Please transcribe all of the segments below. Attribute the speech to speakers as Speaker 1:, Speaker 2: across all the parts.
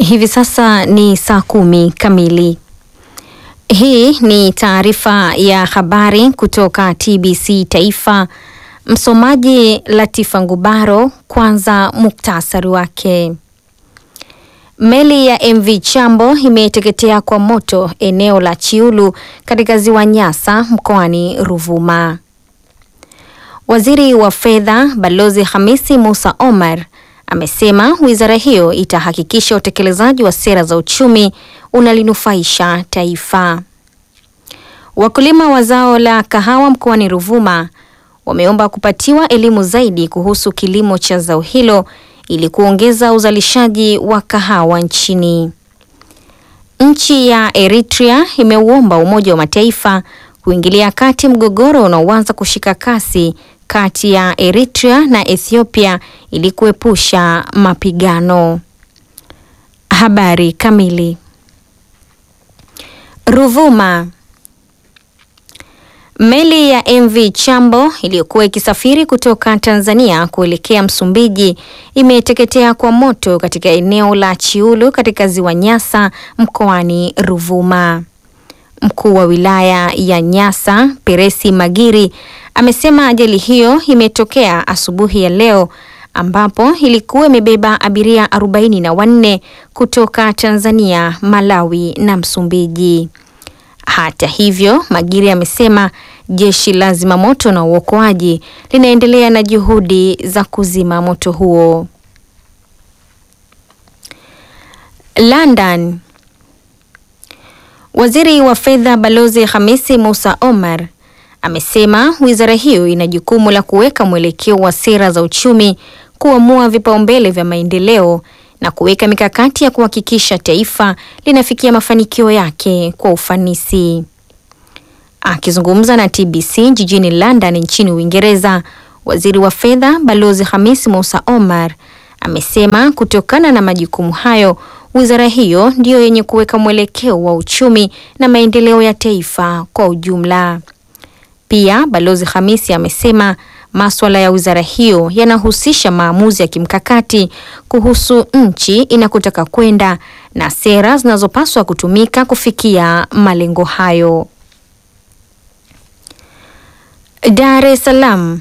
Speaker 1: Hivi sasa ni saa kumi kamili. Hii ni taarifa ya habari kutoka TBC Taifa. Msomaji Latifa Ngubaro. Kwanza muktasari wake. Meli ya MV Chambo imeteketea kwa moto eneo la Chiulu katika ziwa Nyasa mkoani Ruvuma. Waziri wa Fedha Balozi Hamisi Musa Omar amesema wizara hiyo itahakikisha utekelezaji wa sera za uchumi unalinufaisha taifa. Wakulima wa zao la kahawa mkoani Ruvuma wameomba kupatiwa elimu zaidi kuhusu kilimo cha zao hilo ili kuongeza uzalishaji wa kahawa nchini. Nchi ya Eritrea imeuomba Umoja wa Mataifa kuingilia kati mgogoro unaoanza kushika kasi kati ya Eritrea na Ethiopia ili kuepusha mapigano. Habari kamili. Ruvuma. Meli ya MV Chambo iliyokuwa ikisafiri kutoka Tanzania kuelekea Msumbiji imeteketea kwa moto katika eneo la Chiulu katika ziwa Nyasa mkoani Ruvuma. Mkuu wa wilaya ya Nyasa Peresi Magiri amesema ajali hiyo imetokea asubuhi ya leo ambapo ilikuwa imebeba abiria arobaini na wanne kutoka Tanzania, Malawi na Msumbiji. Hata hivyo, Magiri amesema jeshi la zimamoto na uokoaji linaendelea na juhudi za kuzima moto huo. London. Waziri wa Fedha Balozi Hamisi Musa Omar amesema wizara hiyo ina jukumu la kuweka mwelekeo wa sera za uchumi, kuamua vipaumbele vya maendeleo na kuweka mikakati ya kuhakikisha taifa linafikia mafanikio yake kwa ufanisi. Akizungumza na TBC jijini London nchini Uingereza, waziri wa fedha Balozi Hamisi Musa Omar amesema kutokana na majukumu hayo, wizara hiyo ndiyo yenye kuweka mwelekeo wa uchumi na maendeleo ya taifa kwa ujumla. Pia Balozi Hamisi amesema maswala ya wizara hiyo yanahusisha maamuzi ya kimkakati kuhusu nchi inakotaka kwenda na sera zinazopaswa kutumika kufikia malengo hayo. Dar es Salaam.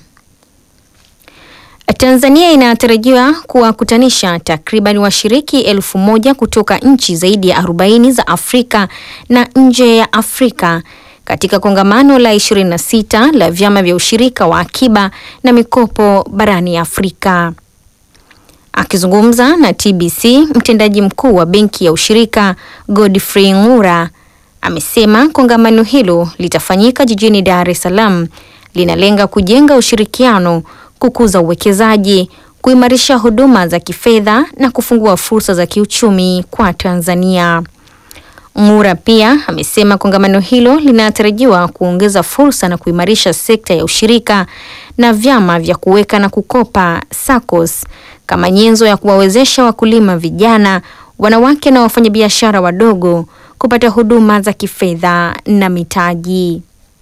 Speaker 1: Tanzania inatarajiwa kuwakutanisha takriban washiriki elfu moja kutoka nchi zaidi ya 40 za Afrika na nje ya Afrika katika kongamano la 26 la vyama vya ushirika wa akiba na mikopo barani Afrika. Akizungumza na TBC, mtendaji mkuu wa benki ya ushirika Godfrey Ngura amesema kongamano hilo litafanyika jijini Dar es Salaam, linalenga kujenga ushirikiano, kukuza uwekezaji, kuimarisha huduma za kifedha na kufungua fursa za kiuchumi kwa Tanzania. Ngura pia amesema kongamano hilo linatarajiwa kuongeza fursa na kuimarisha sekta ya ushirika na vyama vya kuweka na kukopa SACCOS kama nyenzo ya kuwawezesha wakulima vijana, wanawake na wafanyabiashara wadogo kupata huduma za kifedha na mitaji.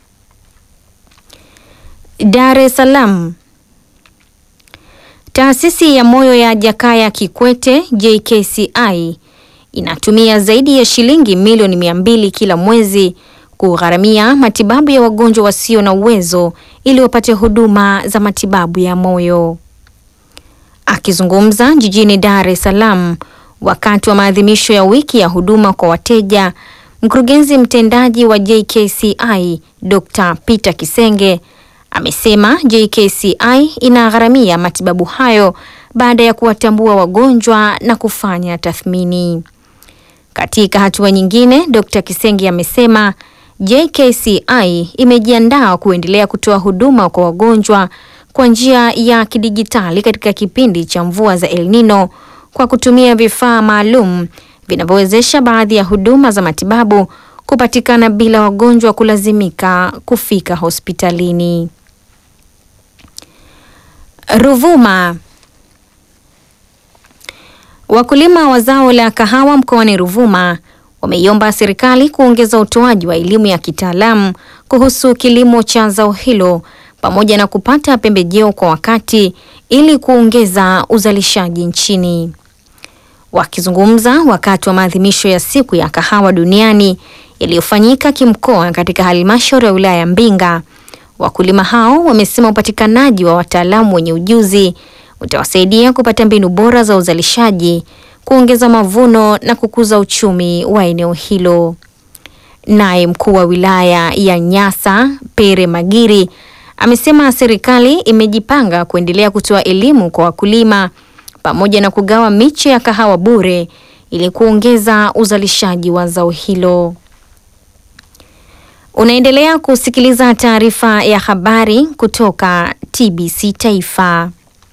Speaker 1: Dar es Salaam. Taasisi ya moyo ya Jakaya Kikwete JKCI inatumia zaidi ya shilingi milioni mia mbili kila mwezi kugharamia matibabu ya wagonjwa wasio na uwezo ili wapate huduma za matibabu ya moyo. Akizungumza jijini Dar es Salaam wakati wa maadhimisho ya wiki ya huduma kwa wateja, mkurugenzi mtendaji wa JKCI Dr. Peter Kisenge amesema JKCI inagharamia matibabu hayo baada ya kuwatambua wagonjwa na kufanya tathmini. Katika hatua nyingine, Dr. Kisenge amesema JKCI imejiandaa kuendelea kutoa huduma kwa wagonjwa kwa njia ya kidijitali katika kipindi cha mvua za El Nino kwa kutumia vifaa maalum vinavyowezesha baadhi ya huduma za matibabu kupatikana bila wagonjwa kulazimika kufika hospitalini. Ruvuma. Wakulima wa zao la kahawa mkoani Ruvuma wameiomba serikali kuongeza utoaji wa elimu ya kitaalamu kuhusu kilimo cha zao hilo pamoja na kupata pembejeo kwa wakati ili kuongeza uzalishaji nchini. Wakizungumza wakati wa maadhimisho ya siku ya kahawa duniani yaliyofanyika kimkoa katika halmashauri ya wilaya ya Mbinga, wakulima hao wamesema upatikanaji wa wataalamu wenye ujuzi utawasaidia kupata mbinu bora za uzalishaji, kuongeza mavuno na kukuza uchumi wa eneo hilo. Naye mkuu wa wilaya ya Nyasa Pere Magiri amesema serikali imejipanga kuendelea kutoa elimu kwa wakulima pamoja na kugawa miche ya kahawa bure ili kuongeza uzalishaji wa zao hilo. Unaendelea kusikiliza taarifa ya habari kutoka TBC Taifa.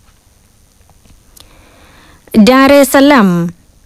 Speaker 1: Dar es Salaam.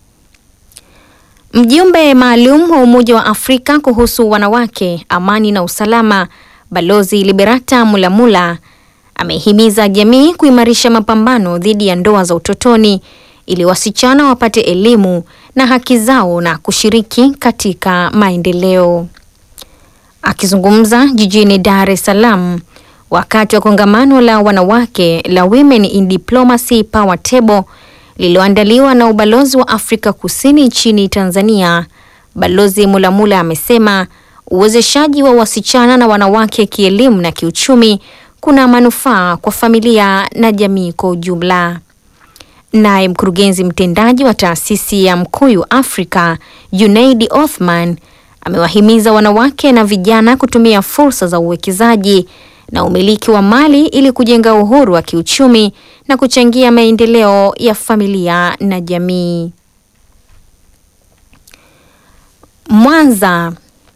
Speaker 1: Mjumbe maalum wa Umoja wa Afrika kuhusu wanawake, amani na usalama, Balozi Liberata Mulamula amehimiza jamii kuimarisha mapambano dhidi ya ndoa za utotoni ili wasichana wapate elimu na haki zao na kushiriki katika maendeleo. Akizungumza jijini Dar es Salaam wakati wa kongamano la wanawake la Women in Diplomacy Power Table lililoandaliwa na ubalozi wa Afrika Kusini nchini Tanzania, Balozi Mulamula amesema uwezeshaji wa wasichana na wanawake kielimu na kiuchumi kuna manufaa kwa familia na jamii kwa ujumla. Naye mkurugenzi mtendaji wa taasisi ya Mkuyu Afrika, Junaidi Othman, amewahimiza wanawake na vijana kutumia fursa za uwekezaji na umiliki wa mali ili kujenga uhuru wa kiuchumi na kuchangia maendeleo ya familia na jamii. Mwanza.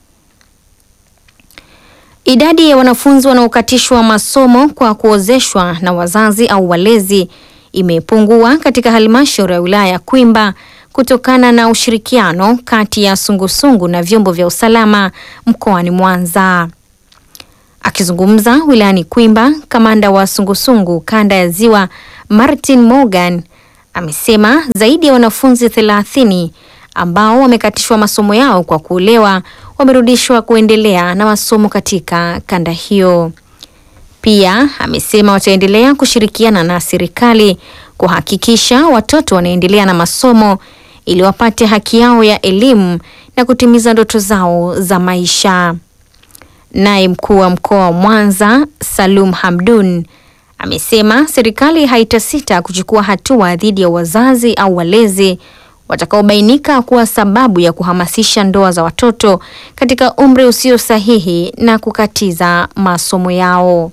Speaker 1: Idadi ya wanafunzi wanaokatishwa masomo kwa kuozeshwa na wazazi au walezi imepungua katika halmashauri ya wilaya ya Kwimba kutokana na ushirikiano kati ya sungusungu na vyombo vya usalama mkoani Mwanza. Akizungumza wilayani Kwimba, kamanda wa sungusungu kanda ya Ziwa Martin Morgan amesema zaidi ya wanafunzi thelathini ambao wamekatishwa masomo yao kwa kuolewa wamerudishwa kuendelea na masomo katika kanda hiyo. Pia amesema wataendelea kushirikiana na serikali kuhakikisha watoto wanaendelea na masomo ili wapate haki yao ya elimu na kutimiza ndoto zao za maisha. Naye mkuu wa mkoa wa Mwanza Salum Hamdun amesema serikali haitasita kuchukua hatua dhidi ya wazazi au walezi watakaobainika kuwa sababu ya kuhamasisha ndoa za watoto katika umri usio sahihi na kukatiza masomo yao.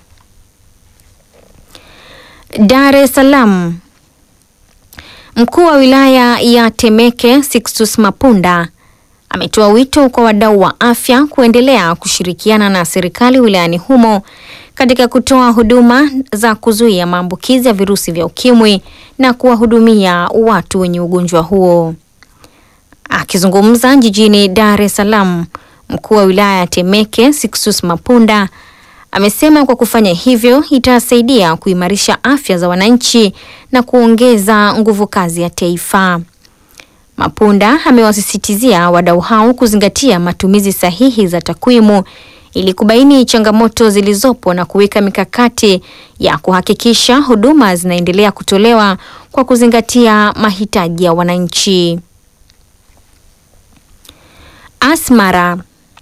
Speaker 1: Dar es Salaam. Mkuu wa wilaya ya Temeke Sixtus Mapunda ametoa wito kwa wadau wa afya kuendelea kushirikiana na serikali wilayani humo katika kutoa huduma za kuzuia maambukizi ya virusi vya ukimwi na kuwahudumia watu wenye ugonjwa huo. Akizungumza jijini Dar es Salaam, mkuu wa wilaya ya Temeke Sixtus Mapunda amesema kwa kufanya hivyo itasaidia kuimarisha afya za wananchi na kuongeza nguvu kazi ya taifa. Mapunda amewasisitizia wadau hao kuzingatia matumizi sahihi za takwimu ili kubaini changamoto zilizopo na kuweka mikakati ya kuhakikisha huduma zinaendelea kutolewa kwa kuzingatia mahitaji ya wananchi. Asmara.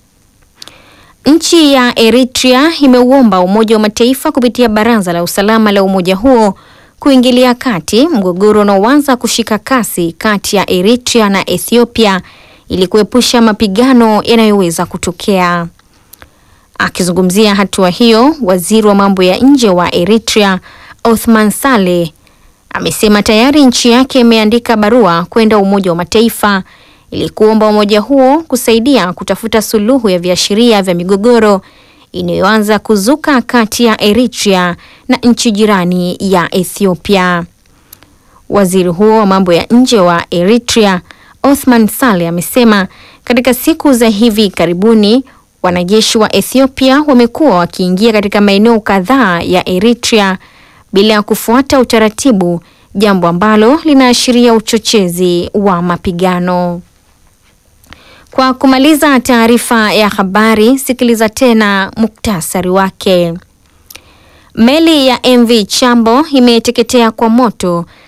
Speaker 1: Nchi ya Eritrea imeuomba Umoja wa Mataifa kupitia Baraza la Usalama la umoja huo kuingilia kati mgogoro unaoanza kushika kasi kati ya Eritrea na Ethiopia ili kuepusha mapigano yanayoweza kutokea. Akizungumzia hatua hiyo, waziri wa mambo ya nje wa Eritrea Othman Saleh amesema tayari nchi yake imeandika barua kwenda Umoja wa Mataifa ili kuomba umoja huo kusaidia kutafuta suluhu ya viashiria vya migogoro inayoanza kuzuka kati ya Eritrea na nchi jirani ya Ethiopia. Waziri huo wa mambo ya nje wa Eritrea Othman Saleh amesema katika siku za hivi karibuni wanajeshi wa Ethiopia wamekuwa wakiingia katika maeneo kadhaa ya Eritrea bila ya kufuata utaratibu, jambo ambalo linaashiria uchochezi wa mapigano. Kwa kumaliza taarifa ya habari, sikiliza tena muktasari wake. Meli ya MV Chambo imeteketea kwa moto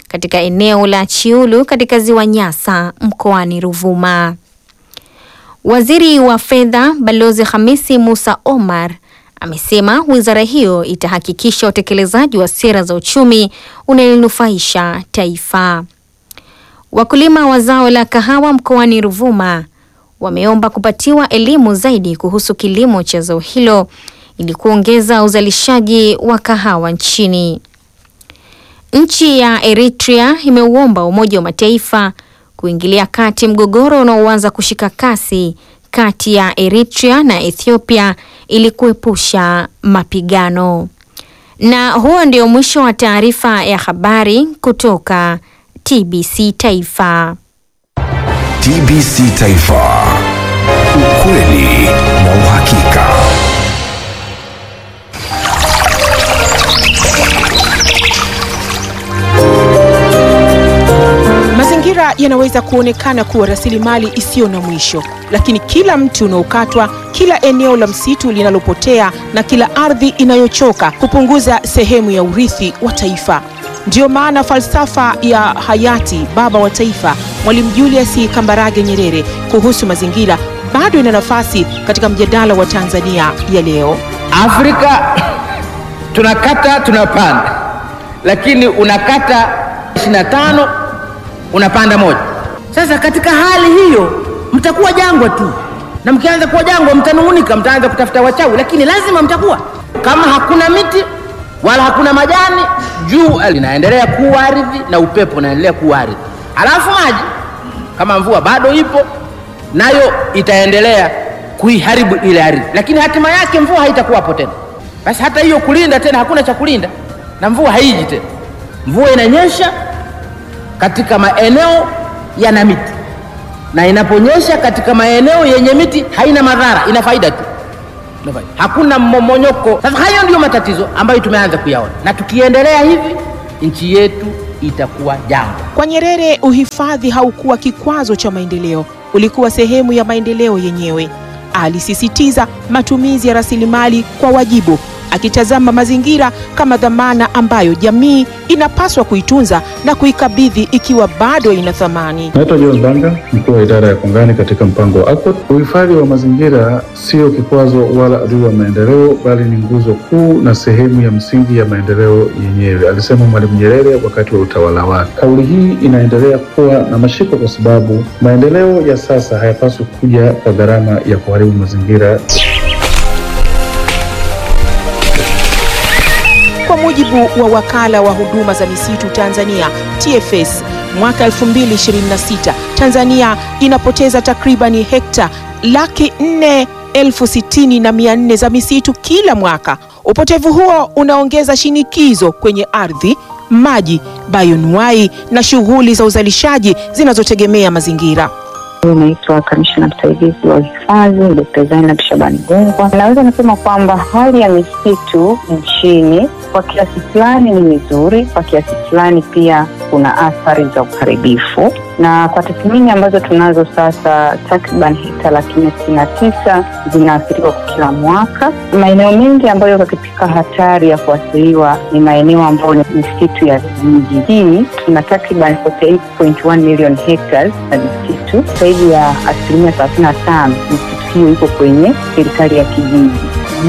Speaker 1: katika eneo la Chiulu katika ziwa Nyasa mkoani Ruvuma. Waziri wa Fedha Balozi Hamisi Musa Omar amesema wizara hiyo itahakikisha utekelezaji wa sera za uchumi unalonufaisha taifa. Wakulima wa zao la kahawa mkoani Ruvuma wameomba kupatiwa elimu zaidi kuhusu kilimo cha zao hilo ili kuongeza uzalishaji wa kahawa nchini. Nchi ya Eritrea imeuomba Umoja wa Mataifa kuingilia kati mgogoro unaoanza kushika kasi kati ya Eritrea na Ethiopia ili kuepusha mapigano. Na huo ndio mwisho wa taarifa ya habari kutoka TBC Taifa.
Speaker 2: TBC Taifa. Ukweli na uhakika.
Speaker 3: Mazingira yanaweza kuonekana kuwa rasilimali isiyo na mwisho, lakini kila mti unaokatwa, kila eneo la msitu linalopotea na kila ardhi inayochoka hupunguza sehemu ya urithi wa taifa. Ndiyo maana falsafa ya hayati baba wa taifa Mwalimu Julius Kambarage Nyerere kuhusu mazingira bado ina nafasi katika mjadala wa Tanzania ya leo.
Speaker 4: Afrika tunakata tunapanda, lakini unakata 25 unapanda moja. Sasa katika hali hiyo mtakuwa jangwa tu, na mkianza kuwa jangwa mtanung'unika, mtaanza kutafuta wachawi, lakini lazima mtakuwa. Kama hakuna miti wala hakuna majani, jua linaendelea kuwa ardhi na upepo unaendelea kuwa ardhi, alafu maji kama mvua bado ipo nayo itaendelea kuiharibu ile ardhi, lakini hatima yake mvua haitakuwapo tena. Basi hata hiyo kulinda tena, hakuna cha kulinda na mvua haiji tena. Mvua inanyesha katika maeneo yana miti, na inaponyesha katika maeneo yenye miti haina madhara, ina faida tu, Ina faida. hakuna mmomonyoko. Sasa hayo ndiyo matatizo ambayo tumeanza kuyaona, na tukiendelea hivi nchi yetu itakuwa jangwa.
Speaker 3: Kwa Nyerere, uhifadhi haukuwa kikwazo cha maendeleo, ulikuwa sehemu ya maendeleo yenyewe. Alisisitiza matumizi ya rasilimali kwa wajibu, akitazama mazingira kama dhamana ambayo jamii inapaswa kuitunza na kuikabidhi ikiwa bado ina thamani.
Speaker 5: Naitwa John Banga, mkuu wa idara ya kongani katika mpango wa ACOT. Uhifadhi wa mazingira sio kikwazo wala adui wa maendeleo, bali ni nguzo kuu na sehemu ya msingi ya maendeleo yenyewe, alisema Mwalimu Nyerere wakati wa utawala wake. Kauli hii inaendelea kuwa na mashiko kwa sababu maendeleo ya sasa hayapaswi kuja kwa gharama ya kuharibu mazingira.
Speaker 3: Kwa mujibu wa wakala wa huduma za misitu Tanzania TFS, mwaka 2026 Tanzania inapoteza takribani hekta laki nne elfu sitini na mia nne za misitu kila mwaka. Upotevu huo unaongeza shinikizo kwenye ardhi, maji, bayonuai na shughuli za uzalishaji zinazotegemea mazingira.
Speaker 6: Naitwa kamishna msaidizi wa uhifadhi Dkt. Zainab Shabani Gungwa. Naweza nasema kwamba hali ya misitu nchini kwa kiasi fulani ni mizuri, kwa kiasi fulani pia kuna athari za uharibifu, na kwa tathmini ambazo tunazo sasa, takriban hekta laki nne sitini na tisa zinaathiriwa kwa kila mwaka. Maeneo mengi ambayo yako katika hatari ya kuathiriwa ni maeneo ambayo ni misitu ya vijiji. Hii tuna takriban 48.1 million hectares na misitu zaidi ya asilimia thelathini na tano misitu hiyo iko kwenye serikali ya kijiji.